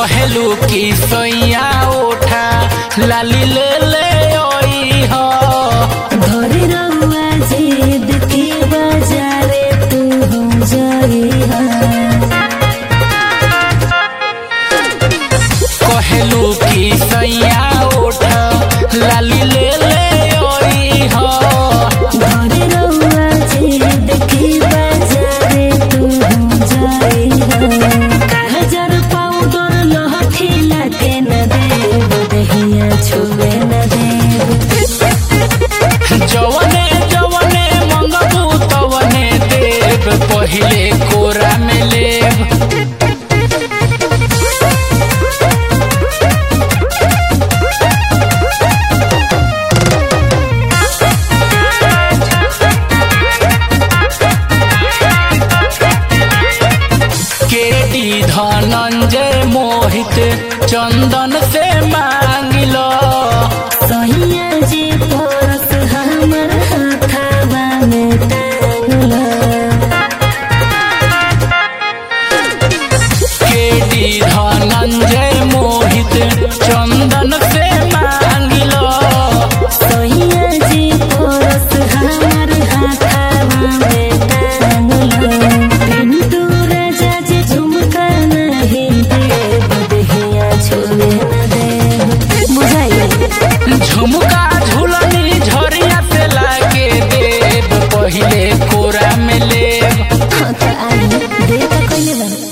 कहेलू की सैया उठा लाली ले ले ओई हो घरे रहुआ जिद के बाजारे तू हम जाइहा कहेलू की सैया उठा लाली ले ले ओई हो घरे रहुआ जिद के बाजारे तू हम जाइहा हजार पाउडर लहठी लाके न देब दहिया छुए न देब जवने जवने मंगबू तवने देव पहिले कोरा में लेब केडी धनंजय मोहित चंदन से मांगिलो सैया जी परस हमर हाथावा में टांगला केडी धनंजय मोहित चंदन से मांगिलो सैया जी परस हमर हाथावा में टांगला पिंटू राजा जी झुमका नहीं देव दहिया छोड़े न देव बुझाइए झुमका झुलनी झरिया से लागे देव पहिले कोरा में लेब हाँ तो आई दे तो कइले बानी